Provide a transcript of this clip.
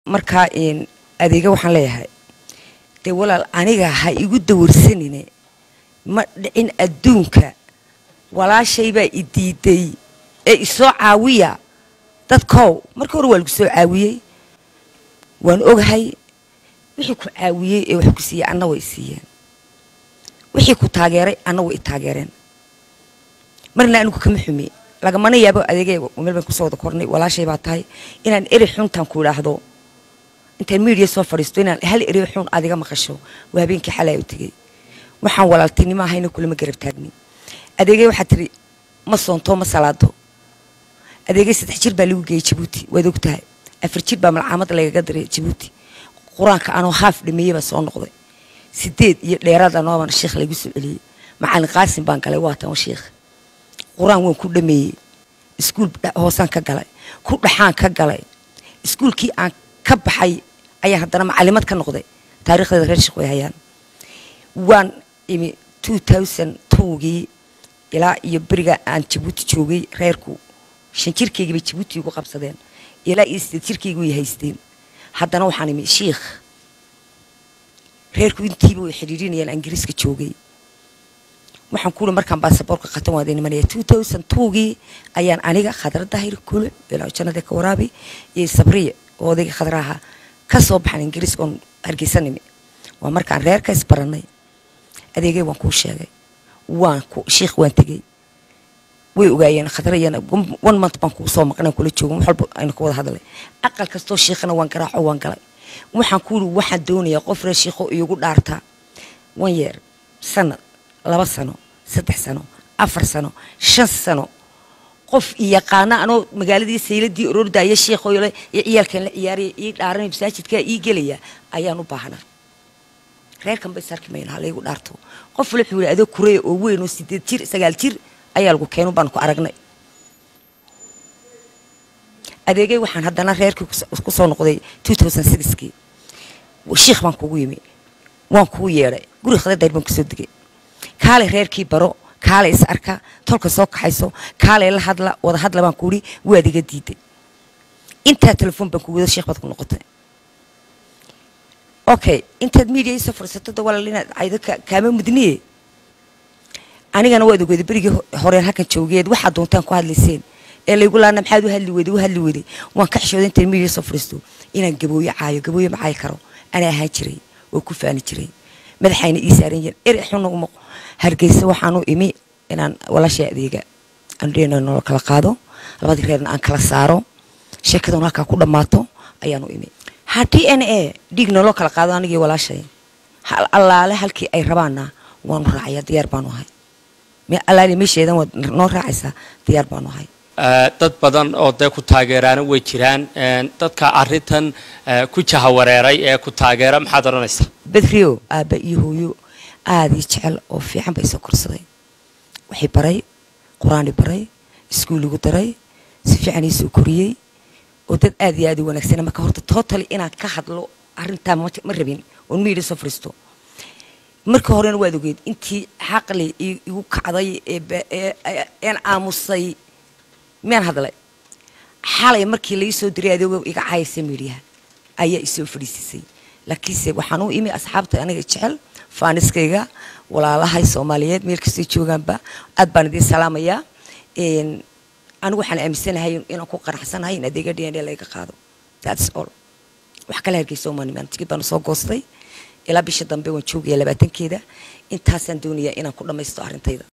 markaa adeega waxaan leeyahay dee walaal aniga ha igu dawarsanine ma dhicin adduunka walaashaybaa i diiday ee isoo caawiya dadkow marka hore waa lagu soo caawiyey waan ogahay wixii ku caawiyey ee wax ku siiyey anna way siiyeen wixii ku taageeray anna way i taageereen marna anigu kama xume lagamana yaabo adeegay meel baan kusoo wada kornay walaashay baa tahay inaan eri xuntaan ku idhaahdo intaan miidiya soo fadhiisto inaan hal eri xun adiga maqasho waa habeenkii xalaa u tegey waxaan walaaltinimo ahayna kulama garab taagni adeegay waxaa tiri ma soonto ma salaado adeegay saddex jir baa lagu geeyey jabuuti waad og tahay afar jir baa malcaamad lagaga diray jabuuti qur-aanka anoo haaf dhameeyey baa soo noqday sideed iyo dheeraad anooban sheekh lagu soo celiyey macalin qaasim baan galay waa tan sheekh qur-aan waan ku dhameeyey iskuul hoosaan ka galay ku dhaxaan ka galay iskuulkii aan ka baxay ayaan haddana macalimad ka noqday taarikhdeeda reer sheekh way hayaan waan imi two thousand twogii ilaa iyo beriga aan jabuuti joogay reerku shan jirkaygii bay jabuuti igu qabsadeen ilaa iyo sideed jirkaygi way haysteen haddana waxaan imi shiikh reerku intiiba way xidhiirinayaan ingiriiska joogay waxaan kuuli markaan baasaboorka qatan waada nimanaya two thousand twogii ayaan aniga khadra dahir kule ilaa jannada ka waraabi iyo sabriye oo odayga khadraha ka soo baxan ingiriiska oon hargeysa nimi waa markaan reerka isbaranay adeegay waan kuu sheegay waan ku shiikh waan tegey way ogaayeen khadrayana one month baan kuu soo maqnaan kula joogan wax walba aynu ka wada hadlay aqal kastoo shiikhana waan garaaco waan galay waxaan ku yidhi waxaan doonayaa qof reer shiikho iigu dhaartaa one year sanad laba sano saddex sano afar sano shan sano qof i yaqaana anoo magaaladii sayladii orordaya sheikhoyle iyo ciyaalkan la ciyaaraya ii dhaaranay masaajidkaa ii gelaya ayaan u baahnaa reerkan bay sarki mayna halaygu dhaarto qof wala wuxuu yidhi adoo kureya oo weyn oo sideed jir sagaal jir ayaa lagu keenu baan ku aragnay adeegay waxaan haddana reerkii ku soo noqday two thousand sixkii shiikh baan kugu yimi waan kugu yeedhay guri khadadayr baan kusoo degay kaalay reerkii baro kaalay is arka tolka soo kaxayso kaalay la hadla wada hadla baan kuuhi waad iga diiday intaa telefoon baan kugu wada sheekh baad ku noqotay okay intaad media isoo fadhiisato da walaal inaad caydo kaama mudniye anigana waad ogeyday berigii horeen halkan joogeed waxaad doontaan ku hadlayseen ee laygu laana maxaad u hadli weday u hadli weday waan ka xishooday intaan media soo fadhiisto inaan gabooyo caayo gabooyo ma caayi karo anaa ahaan jiray oo ku faani jiray madaxayna ii saaran yihiin eri xuna uma hargeysa waxaan u imi inaan walaashay adeega andhena nolo kala qaado labadii reerna aan kala saaro sheekadan halkaa ku dhammaato ayaan u imi ha d n a dhiig naloo kala qaado anigii walaashay allaale halkii ay rabaanna waanu raacaya diyaar baanu ahay allaale meesheedan waad noo raacaysaa diyaar baanu ahay dad badan oo dee ku taageeraana way jiraan dadka arintan ku jahawareeray ee ku taageera maxaad odhanaysaa bedrio aabba iyo hooyo aada ii jecel oo fiican ba isoo korsaday waxay baray qur-aani baray iskuuligu daray si fiican iisoo koriyey oo dad aad iyo aad u wanaagsana marka horta totally inaan ka hadlo arrintaa ma rabin oon miidha soo fariisto markii horena waad ogeed intii xaqli igu kacday een aamusay miyaan hadlay xalay markii lai soo diray adeego iga caayaysa miidhiyaha ayaa isoo fadhiisisay laakiinse waxaan u imi asxaabta aniga jecel faaniskayga walaalahay soomaaliyeed meel kastoo joogaanba aad baan idiin salaamayaa anigu waxaan aaminsanahay inaan ku qanacsanahay in adeega d n a laga qaado thats all wax kala hargeysa omaanimaan tigid baanu soo goostay ilaa bisha dambe waan joogaya labaatankeeda intaasaan doonayaa inaan ku dhammaysto arrintayda